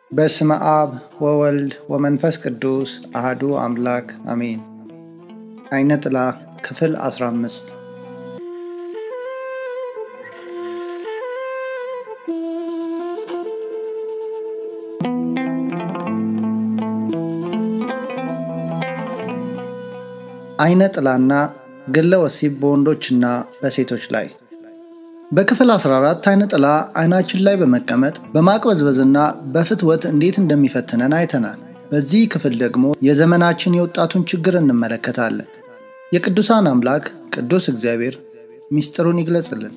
በስመ አብ ወወልድ ወመንፈስ ቅዱስ አህዱ አምላክ አሜን። አይነ ጥላ ክፍል 15 አይነ ጥላና ግለ ወሲብ በወንዶችና በሴቶች ላይ በክፍል 14 አይነ ጥላ አይናችን ላይ በመቀመጥ በማቅበዝበዝና በፍትወት እንዴት እንደሚፈትነን አይተናል። በዚህ ክፍል ደግሞ የዘመናችን የወጣቱን ችግር እንመለከታለን። የቅዱሳን አምላክ ቅዱስ እግዚአብሔር ሚስጥሩን ይግለጽልን።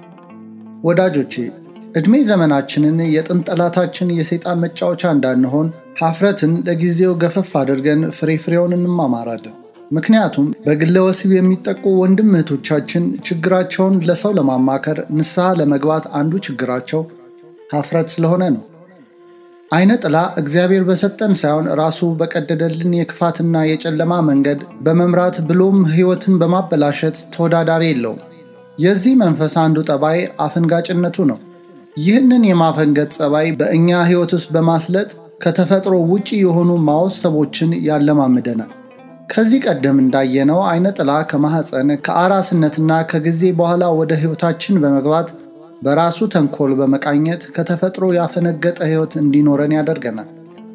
ወዳጆቼ ዕድሜ ዘመናችንን የጥንት ጠላታችን የሰይጣን መጫወቻ እንዳንሆን ሀፍረትን ለጊዜው ገፈፍ አድርገን ፍሬ ፍሬውን እንማማራለን። ምክንያቱም በግለ ወሲብ የሚጠቁ ወንድም እህቶቻችን ችግራቸውን ለሰው ለማማከር ንስሐ ለመግባት አንዱ ችግራቸው ሀፍረት ስለሆነ ነው። አይነ ጥላ እግዚአብሔር በሰጠን ሳይሆን ራሱ በቀደደልን የክፋትና የጨለማ መንገድ በመምራት ብሎም ሕይወትን በማበላሸት ተወዳዳሪ የለውም። የዚህ መንፈስ አንዱ ጠባይ አፈንጋጭነቱ ነው። ይህንን የማፈንገጥ ጸባይ በእኛ ሕይወት ውስጥ በማስለጥ ከተፈጥሮ ውጪ የሆኑ ማወሰቦችን ያለማምደናል። ከዚህ ቀደም እንዳየነው አይነ ጥላ ከማኅፀን ከአራስነትና ከጊዜ በኋላ ወደ ሕይወታችን በመግባት በራሱ ተንኮል በመቃኘት ከተፈጥሮ ያፈነገጠ ሕይወት እንዲኖረን ያደርገናል።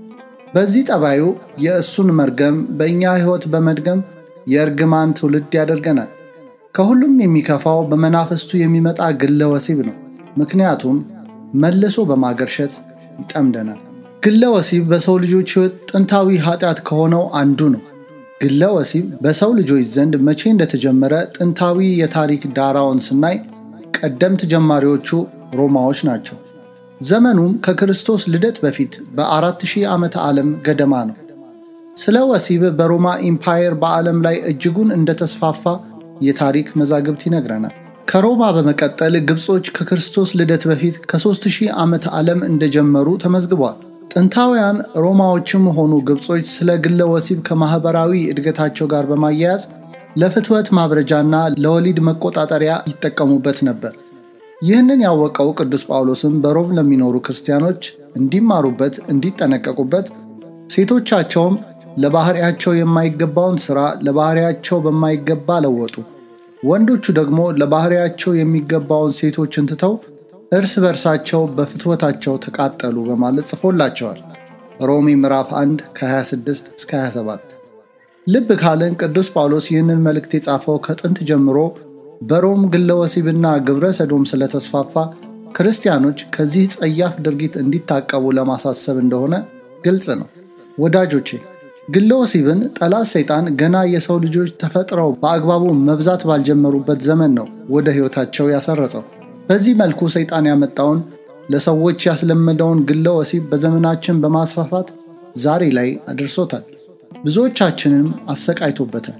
በዚህ ጠባዩ የእሱን መርገም በእኛ ሕይወት በመድገም የእርግማን ትውልድ ያደርገናል። ከሁሉም የሚከፋው በመናፍስቱ የሚመጣ ግለ ወሲብ ነው። ምክንያቱም መልሶ በማገርሸት ይጠምደናል። ግለ ወሲብ በሰው ልጆች ሕይወት ጥንታዊ ኃጢአት ከሆነው አንዱ ነው። ግለ ወሲብ በሰው ልጆች ዘንድ መቼ እንደተጀመረ ጥንታዊ የታሪክ ዳራውን ስናይ ቀደምት ጀማሪዎቹ ሮማዎች ናቸው። ዘመኑም ከክርስቶስ ልደት በፊት በ4000 ዓመተ ዓለም ገደማ ነው። ስለ ወሲብ በሮማ ኢምፓየር በዓለም ላይ እጅጉን እንደተስፋፋ የታሪክ መዛግብት ይነግረናል። ከሮማ በመቀጠል ግብጾች ከክርስቶስ ልደት በፊት ከ3000 ዓመተ ዓለም እንደጀመሩ ተመዝግቧል። ጥንታውያን ሮማዎችም ሆኑ ግብጾች ስለ ግለ ወሲብ ከማኅበራዊ እድገታቸው ጋር በማያያዝ ለፍትወት ማብረጃና ለወሊድ መቆጣጠሪያ ይጠቀሙበት ነበር። ይህንን ያወቀው ቅዱስ ጳውሎስም በሮም ለሚኖሩ ክርስቲያኖች እንዲማሩበት፣ እንዲጠነቀቁበት ሴቶቻቸውም ለባህሪያቸው የማይገባውን ሥራ ለባህሪያቸው በማይገባ ለወጡ፣ ወንዶቹ ደግሞ ለባህሪያቸው የሚገባውን ሴቶችን ትተው እርስ በርሳቸው በፍትወታቸው ተቃጠሉ በማለት ጽፎላቸዋል። ሮሜ ምዕራፍ 1 ከ26 እስከ 27። ልብ ካለን ቅዱስ ጳውሎስ ይህንን መልእክት የጻፈው ከጥንት ጀምሮ በሮም ግለ ወሲብና ግብረ ሰዶም ስለተስፋፋ ክርስቲያኖች ከዚህ ጸያፍ ድርጊት እንዲታቀቡ ለማሳሰብ እንደሆነ ግልጽ ነው። ወዳጆቼ ግለ ወሲብን ጠላት ሰይጣን ገና የሰው ልጆች ተፈጥረው በአግባቡ መብዛት ባልጀመሩበት ዘመን ነው ወደ ሕይወታቸው ያሰረጸው። በዚህ መልኩ ሰይጣን ያመጣውን ለሰዎች ያስለመደውን ግለ ወሲብ በዘመናችን በማስፋፋት ዛሬ ላይ አድርሶታል። ብዙዎቻችንም አሰቃይቶበታል፣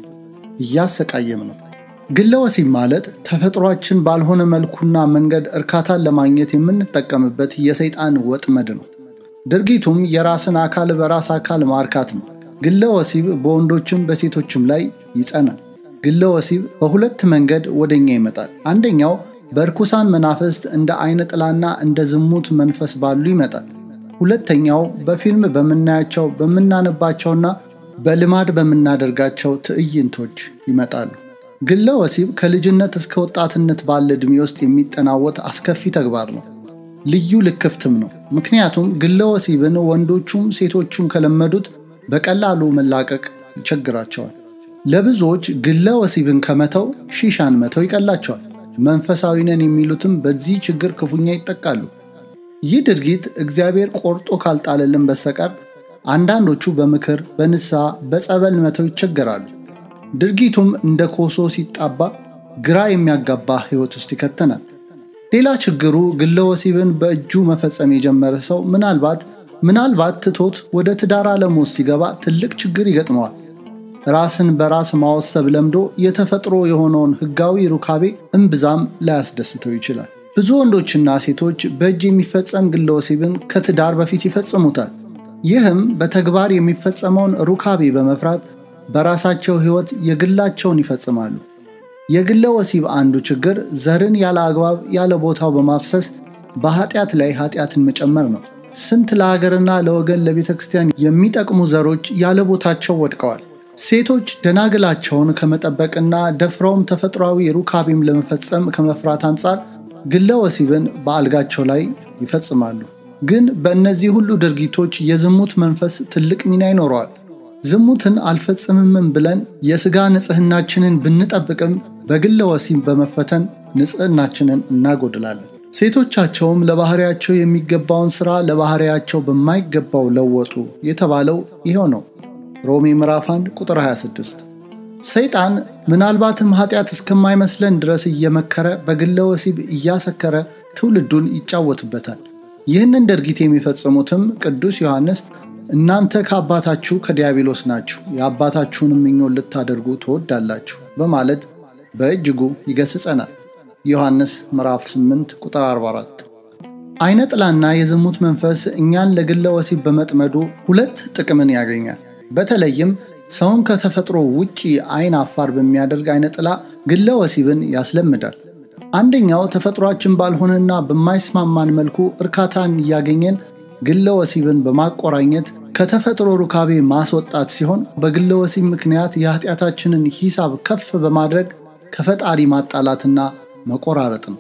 እያሰቃየም ነው። ግለ ወሲብ ማለት ተፈጥሯችን ባልሆነ መልኩና መንገድ እርካታን ለማግኘት የምንጠቀምበት የሰይጣን ወጥመድ ነው። ድርጊቱም የራስን አካል በራስ አካል ማርካት ነው። ግለ ወሲብ በወንዶችም በሴቶችም ላይ ይጸናል። ግለ ወሲብ በሁለት መንገድ ወደኛ ይመጣል። አንደኛው በርኩሳን መናፍስት እንደ አይነ ጥላና እንደ ዝሙት መንፈስ ባሉ ይመጣል። ሁለተኛው በፊልም በምናያቸው በምናነባቸውና በልማድ በምናደርጋቸው ትዕይንቶች ይመጣሉ። ግለ ወሲብ ከልጅነት እስከ ወጣትነት ባለ ዕድሜ ውስጥ የሚጠናወት አስከፊ ተግባር ነው። ልዩ ልክፍትም ነው። ምክንያቱም ግለ ወሲብን ወንዶቹም ሴቶቹም ከለመዱት በቀላሉ መላቀቅ ይቸግራቸዋል። ለብዙዎች ግለ ወሲብን ከመተው ሺሻን መተው ይቀላቸዋል። መንፈሳዊ ነን የሚሉትም በዚህ ችግር ክፉኛ ይጠቃሉ። ይህ ድርጊት እግዚአብሔር ቆርጦ ካልጣለልን በስተቀር አንዳንዶቹ በምክር በንስሐ በጸበል መተው ይቸገራሉ። ድርጊቱም እንደ ኮሶ ሲጣባ ግራ የሚያጋባ ሕይወት ውስጥ ይከተናል። ሌላ ችግሩ ግለ ወሲብን በእጁ መፈጸም የጀመረ ሰው ምናልባት ምናልባት ትቶት ወደ ትዳር ዓለም ውስጥ ሲገባ ትልቅ ችግር ይገጥመዋል። ራስን በራስ ማወሰብ ለምዶ የተፈጥሮ የሆነውን ሕጋዊ ሩካቤ እምብዛም ላያስደስተው ይችላል። ብዙ ወንዶችና ሴቶች በእጅ የሚፈጸም ግለ ወሲብን ከትዳር በፊት ይፈጽሙታል። ይህም በተግባር የሚፈጸመውን ሩካቤ በመፍራት በራሳቸው ሕይወት የግላቸውን ይፈጽማሉ። የግለ ወሲብ አንዱ ችግር ዘርን ያለ አግባብ ያለ ቦታው በማፍሰስ በኃጢአት ላይ ኃጢአትን መጨመር ነው። ስንት ለሀገርና ለወገን ለቤተ ክርስቲያን የሚጠቅሙ ዘሮች ያለ ቦታቸው ወድቀዋል። ሴቶች ደናግላቸውን ከመጠበቅና ደፍረውም ተፈጥሯዊ ሩካቤም ለመፈጸም ከመፍራት አንጻር ግለ ወሲብን በአልጋቸው ላይ ይፈጽማሉ። ግን በእነዚህ ሁሉ ድርጊቶች የዝሙት መንፈስ ትልቅ ሚና ይኖረዋል። ዝሙትን አልፈጽምምም ብለን የሥጋ ንጽሕናችንን ብንጠብቅም በግለ ወሲብ በመፈተን ንጽሕናችንን እናጎድላለን። ሴቶቻቸውም ለባህሪያቸው የሚገባውን ሥራ ለባህሪያቸው በማይገባው ለወጡ የተባለው ይኸው ነው። ሮሜ ምዕራፍ 1 ቁጥር 26። ሰይጣን ምናልባትም ኃጢአት እስከማይመስለን ድረስ እየመከረ በግለ ወሲብ እያሰከረ ትውልዱን ይጫወትበታል። ይህንን ድርጊት የሚፈጽሙትም ቅዱስ ዮሐንስ እናንተ ከአባታችሁ ከዲያብሎስ ናችሁ፣ የአባታችሁንም ምኞት ልታደርጉ ትወዳላችሁ በማለት በእጅጉ ይገስጸናል። ዮሐንስ ምዕራፍ 8 ቁጥር 44። አይነ ጥላና የዝሙት መንፈስ እኛን ለግለ ወሲብ በመጥመዱ ሁለት ጥቅምን ያገኛል። በተለይም ሰውን ከተፈጥሮ ውጪ አይን አፋር በሚያደርግ አይነ ጥላ ግለ ወሲብን ያስለምዳል። አንደኛው ተፈጥሯችን ባልሆነና በማይስማማን መልኩ እርካታን እያገኘን ግለ ወሲብን በማቆራኘት ከተፈጥሮ ሩካቤ ማስወጣት ሲሆን በግለ ወሲብ ምክንያት የኃጢአታችንን ሂሳብ ከፍ በማድረግ ከፈጣሪ ማጣላትና መቆራረጥ ነው።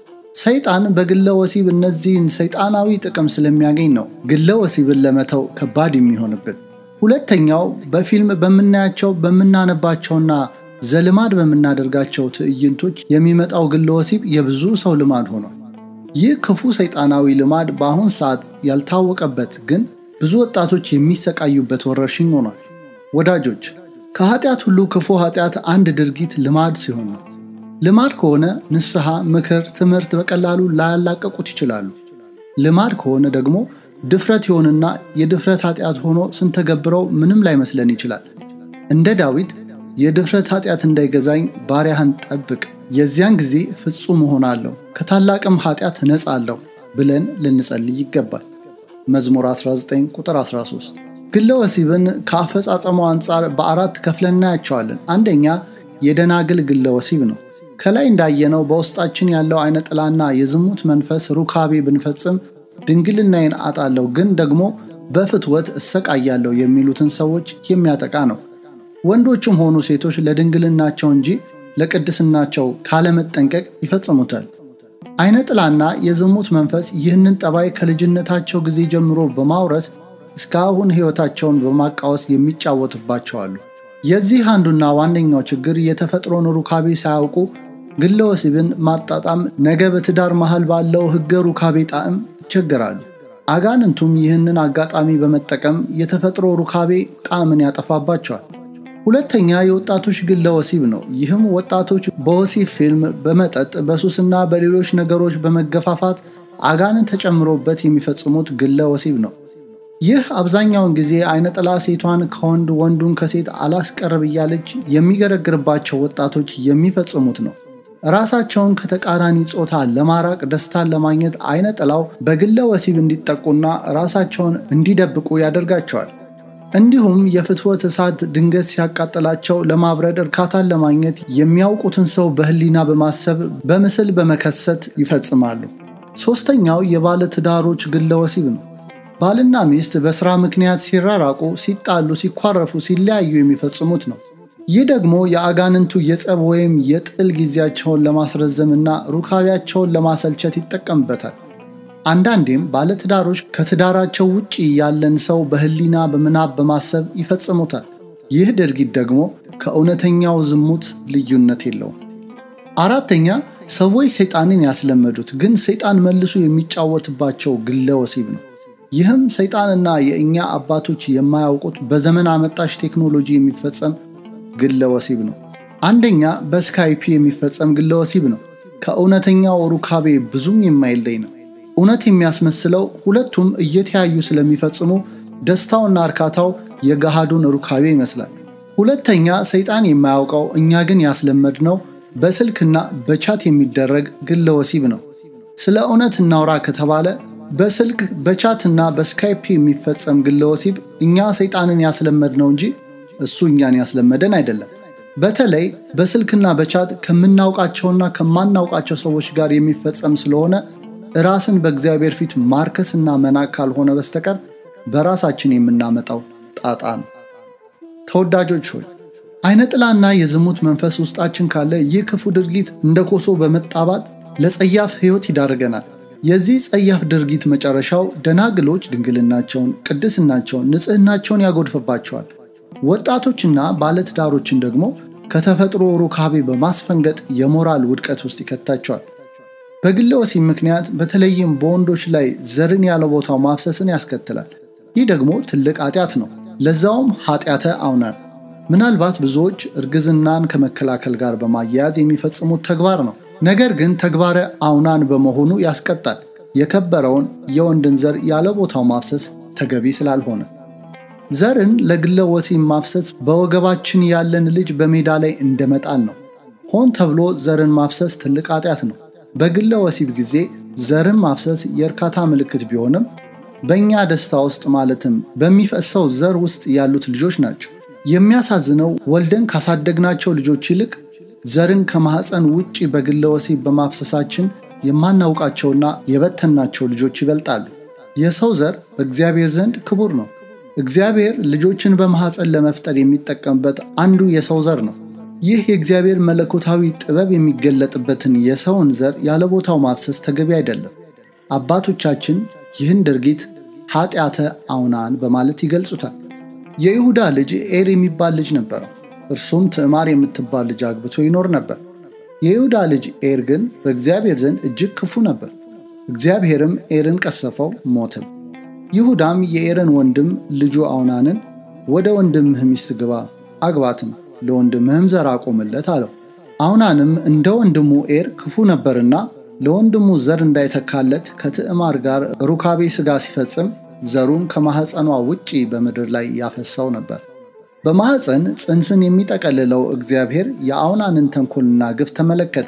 ሰይጣን በግለ ወሲብ እነዚህን ሰይጣናዊ ጥቅም ስለሚያገኝ ነው ግለ ወሲብን ለመተው ከባድ የሚሆንብን። ሁለተኛው በፊልም በምናያቸው በምናነባቸውና ዘልማድ በምናደርጋቸው ትዕይንቶች የሚመጣው ግለ ወሲብ የብዙ ሰው ልማድ ሆኗል። ይህ ክፉ ሰይጣናዊ ልማድ በአሁን ሰዓት ያልታወቀበት ግን ብዙ ወጣቶች የሚሰቃዩበት ወረርሽኝ ሆኗል። ወዳጆች ከኃጢአት ሁሉ ክፉ ኃጢአት አንድ ድርጊት ልማድ ሲሆን ነው። ልማድ ከሆነ ንስሐ፣ ምክር፣ ትምህርት በቀላሉ ላያላቀቁት ይችላሉ። ልማድ ከሆነ ደግሞ ድፍረት ይሆንና የድፍረት ኃጢአት ሆኖ ስንተገብረው ምንም ላይመስለን ይችላል። እንደ ዳዊት የድፍረት ኃጢአት እንዳይገዛኝ ባሪያህን ጠብቅ፣ የዚያን ጊዜ ፍጹም እሆናለሁ፣ ከታላቅም ኃጢአት እነጻለሁ ብለን ልንጸልይ ይገባል። መዝሙር 19 ቁጥር 13። ግለ ወሲብን ከአፈጻጸሙ አንጻር በአራት ከፍለን እናያቸዋለን። አንደኛ የደናግል ግለ ወሲብ ነው። ከላይ እንዳየነው በውስጣችን ያለው አይነ ጥላና የዝሙት መንፈስ ሩካቤ ብንፈጽም ድንግልናዬን አጣለሁ ግን ደግሞ በፍትወት እሰቃያለሁ የሚሉትን ሰዎች የሚያጠቃ ነው። ወንዶችም ሆኑ ሴቶች ለድንግልናቸው እንጂ ለቅድስናቸው ካለመጠንቀቅ ይፈጽሙታል። አይነ ጥላና የዝሙት መንፈስ ይህንን ጠባይ ከልጅነታቸው ጊዜ ጀምሮ በማውረስ እስካሁን ሕይወታቸውን በማቃወስ የሚጫወትባቸው አሉ። የዚህ አንዱና ዋነኛው ችግር የተፈጥሮን ሩካቤ ሳያውቁ ግለ ወሲብን ማጣጣም ነገ በትዳር መሃል ባለው ሕገ ሩካቤ ጣዕም ይቸገራሉ። አጋንንቱም ይህንን አጋጣሚ በመጠቀም የተፈጥሮ ሩካቤ ጣዕምን ያጠፋባቸዋል። ሁለተኛ የወጣቶች ግለ ወሲብ ነው። ይህም ወጣቶች በወሲብ ፊልም፣ በመጠጥ፣ በሱስና በሌሎች ነገሮች በመገፋፋት አጋንን ተጨምሮበት የሚፈጽሙት ግለ ወሲብ ነው። ይህ አብዛኛውን ጊዜ አይነ ጥላ ሴቷን ከወንድ ወንዱን ከሴት አላስቀርብ እያለች የሚገረግርባቸው ወጣቶች የሚፈጽሙት ነው። ራሳቸውን ከተቃራኒ ጾታ ለማራቅ ደስታን ለማግኘት አይነ ጥላው በግለ ወሲብ እንዲጠቁና ራሳቸውን እንዲደብቁ ያደርጋቸዋል። እንዲሁም የፍትወት እሳት ድንገት ሲያቃጥላቸው ለማብረድ እርካታን ለማግኘት የሚያውቁትን ሰው በህሊና በማሰብ በምስል በመከሰት ይፈጽማሉ። ሦስተኛው የባለ ትዳሮች ግለ ወሲብ ነው። ባልና ሚስት በሥራ ምክንያት ሲራራቁ፣ ሲጣሉ፣ ሲኳረፉ፣ ሲለያዩ የሚፈጽሙት ነው። ይህ ደግሞ የአጋንንቱ የጸብ ወይም የጥል ጊዜያቸውን ለማስረዘምና ሩካቤያቸውን ለማሰልቸት ይጠቀምበታል። አንዳንዴም ባለትዳሮች ከትዳራቸው ውጭ ያለን ሰው በህሊና በምናብ በማሰብ ይፈጽሙታል። ይህ ድርጊት ደግሞ ከእውነተኛው ዝሙት ልዩነት የለውም። አራተኛ ሰዎች ሰይጣንን ያስለመዱት ግን ሰይጣን መልሶ የሚጫወትባቸው ግለ ወሲብ ነው። ይህም ሰይጣንና የእኛ አባቶች የማያውቁት በዘመን አመጣሽ ቴክኖሎጂ የሚፈጸም ግለ ወሲብ ነው። አንደኛ በስካይፒ የሚፈጸም ግለ ወሲብ ነው። ከእውነተኛው ሩካቤ ብዙም የማይለይ ነው። እውነት የሚያስመስለው ሁለቱም እየተያዩ ስለሚፈጽሙ ደስታውና እርካታው የገሃዱን ሩካቤ ይመስላል። ሁለተኛ ሰይጣን የማያውቀው እኛ ግን ያስለመድነው በስልክና በቻት የሚደረግ ግለ ወሲብ ነው። ስለ እውነት እናውራ ከተባለ በስልክ በቻትና በስካይፕ የሚፈጸም ግለ ወሲብ እኛ ሰይጣንን ያስለመድነው እንጂ እሱ እኛን ያስለመደን አይደለም። በተለይ በስልክና በቻት ከምናውቃቸውና ከማናውቃቸው ሰዎች ጋር የሚፈጸም ስለሆነ ራስን በእግዚአብሔር ፊት ማርከስና መናቅ ካልሆነ በስተቀር በራሳችን የምናመጣው ጣጣ ነው። ተወዳጆች ሆይ አይነ ጥላና የዝሙት መንፈስ ውስጣችን ካለ ይህ ክፉ ድርጊት እንደ ኮሶ በመጣባት ለጸያፍ ሕይወት ይዳርገናል። የዚህ ጸያፍ ድርጊት መጨረሻው ደናግሎች ድንግልናቸውን፣ ቅድስናቸውን፣ ንጽሕናቸውን ያጎድፍባቸዋል። ወጣቶችና ባለትዳሮችን ደግሞ ከተፈጥሮ ሩካቤ በማስፈንገጥ የሞራል ውድቀት ውስጥ ይከታቸዋል። በግለ ወሲብ ምክንያት በተለይም በወንዶች ላይ ዘርን ያለ ቦታው ማፍሰስን ያስከትላል። ይህ ደግሞ ትልቅ ኃጢአት ነው። ለዛውም ኃጢአተ አውናን። ምናልባት ብዙዎች እርግዝናን ከመከላከል ጋር በማያያዝ የሚፈጽሙት ተግባር ነው። ነገር ግን ተግባረ አውናን በመሆኑ ያስቀጣል። የከበረውን የወንድን ዘር ያለ ቦታው ማፍሰስ ተገቢ ስላልሆነ ዘርን ለግለ ወሲብ ማፍሰስ በወገባችን ያለን ልጅ በሜዳ ላይ እንደመጣል ነው። ሆን ተብሎ ዘርን ማፍሰስ ትልቅ ኃጢአት ነው። በግለ ወሲብ ጊዜ ዘርን ማፍሰስ የእርካታ ምልክት ቢሆንም በእኛ ደስታ ውስጥ ማለትም በሚፈሰው ዘር ውስጥ ያሉት ልጆች ናቸው። የሚያሳዝነው ወልደን ካሳደግናቸው ልጆች ይልቅ ዘርን ከማኅፀን ውጭ በግለ ወሲብ በማፍሰሳችን የማናውቃቸውና የበተናቸው ልጆች ይበልጣሉ። የሰው ዘር በእግዚአብሔር ዘንድ ክቡር ነው። እግዚአብሔር ልጆችን በማኅፀን ለመፍጠር የሚጠቀምበት አንዱ የሰው ዘር ነው። ይህ የእግዚአብሔር መለኮታዊ ጥበብ የሚገለጥበትን የሰውን ዘር ያለ ቦታው ማፍሰስ ተገቢ አይደለም። አባቶቻችን ይህን ድርጊት ኃጢአተ አውናን በማለት ይገልጹታል። የይሁዳ ልጅ ኤር የሚባል ልጅ ነበረው። እርሱም ትዕማር የምትባል ልጅ አግብቶ ይኖር ነበር። የይሁዳ ልጅ ኤር ግን በእግዚአብሔር ዘንድ እጅግ ክፉ ነበር። እግዚአብሔርም ኤርን ቀሰፈው፣ ሞትም። ይሁዳም የኤርን ወንድም ልጁ አውናንን ወደ ወንድምህ ሚስት ግባ፣ አግባትም፣ ለወንድምህም ዘር አቆምለት አለው። አውናንም እንደ ወንድሙ ኤር ክፉ ነበርና ለወንድሙ ዘር እንዳይተካለት ከትዕማር ጋር ሩካቤ ሥጋ ሲፈጽም ዘሩን ከማኅፀኗ ውጪ በምድር ላይ ያፈሳው ነበር። በማኅፀን ጽንስን የሚጠቀልለው እግዚአብሔር የአውናንን ተንኮልና ግፍ ተመለከተ።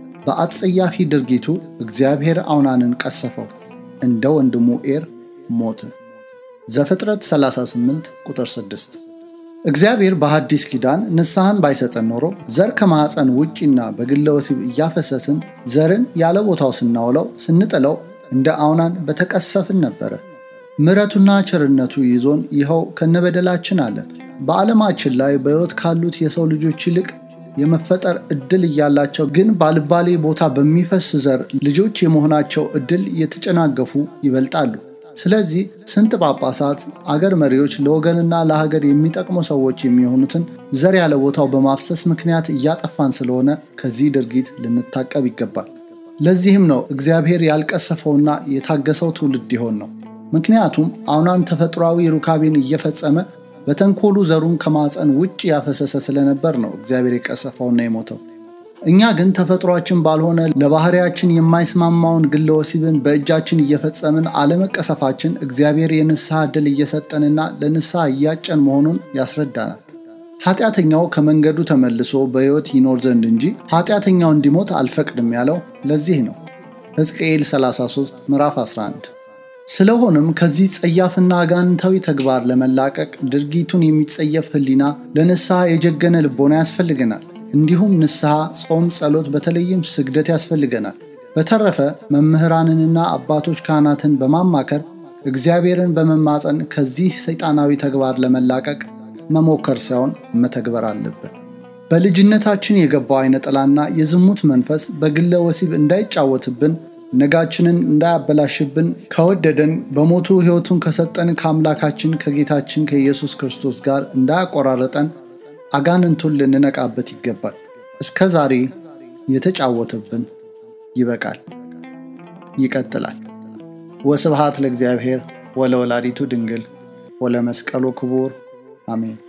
በአጸያፊ ድርጊቱ እግዚአብሔር አውናንን ቀሰፈው፣ እንደ ወንድሙ ኤር ሞተ። ዘፍጥረት 38 ቁጥር 6። እግዚአብሔር በሐዲስ ኪዳን ንስሐን ባይሰጠን ኖሮ ዘር ከማኅፀን ውጪና በግለ ወሲብ እያፈሰስን ዘርን ያለ ቦታው ስናውለው ስንጥለው እንደ አውናን በተቀሰፍን ነበረ። ምሕረቱና ቸርነቱ ይዞን ይኸው ከነበደላችን አለን። በዓለማችን ላይ በሕይወት ካሉት የሰው ልጆች ይልቅ የመፈጠር ዕድል እያላቸው ግን ባልባሌ ቦታ በሚፈስ ዘር ልጆች የመሆናቸው ዕድል የተጨናገፉ ይበልጣሉ። ስለዚህ ስንት ጳጳሳት፣ አገር መሪዎች ለወገንና ለሀገር የሚጠቅሙ ሰዎች የሚሆኑትን ዘር ያለ ቦታው በማፍሰስ ምክንያት እያጠፋን ስለሆነ ከዚህ ድርጊት ልንታቀብ ይገባል። ለዚህም ነው እግዚአብሔር ያልቀሰፈውና የታገሰው ትውልድ ይሆን ነው። ምክንያቱም አውናን ተፈጥሯዊ ሩካቤን እየፈጸመ በተንኮሉ ዘሩን ከማፀን ውጭ ያፈሰሰ ስለነበር ነው እግዚአብሔር የቀሰፈውና የሞተው። እኛ ግን ተፈጥሯችን ባልሆነ ለባህሪያችን የማይስማማውን ግለ ወሲብን በእጃችን እየፈጸምን አለመቀሰፋችን እግዚአብሔር የንስሐ ዕድል እየሰጠንና ለንስሐ እያጨን መሆኑን ያስረዳናል። ኃጢአተኛው ከመንገዱ ተመልሶ በሕይወት ይኖር ዘንድ እንጂ ኃጢአተኛው እንዲሞት አልፈቅድም ያለው ለዚህ ነው። ሕዝቅኤል 33 ምዕራፍ 11 ስለሆነም ከዚህ ጸያፍና አጋንንታዊ ተግባር ለመላቀቅ ድርጊቱን የሚጸየፍ ሕሊና ለንስሐ የጀገነ ልቦና ያስፈልገናል። እንዲሁም ንስሐ፣ ጾም፣ ጸሎት፣ በተለይም ስግደት ያስፈልገናል። በተረፈ መምህራንንና አባቶች ካህናትን በማማከር እግዚአብሔርን በመማፀን ከዚህ ሰይጣናዊ ተግባር ለመላቀቅ መሞከር ሳይሆን መተግበር አለብን። በልጅነታችን የገባው አይነ ጥላና የዝሙት መንፈስ በግለ ወሲብ እንዳይጫወትብን ነጋችንን እንዳያበላሽብን ከወደደን በሞቱ ሕይወቱን ከሰጠን ከአምላካችን ከጌታችን ከኢየሱስ ክርስቶስ ጋር እንዳያቆራረጠን አጋንንቱን ልንነቃበት ይገባል። እስከ ዛሬ የተጫወተብን ይበቃል። ይቀጥላል። ወስብሃት ለእግዚአብሔር ወለወላዲቱ ድንግል ወለመስቀሉ ክቡር አሜን።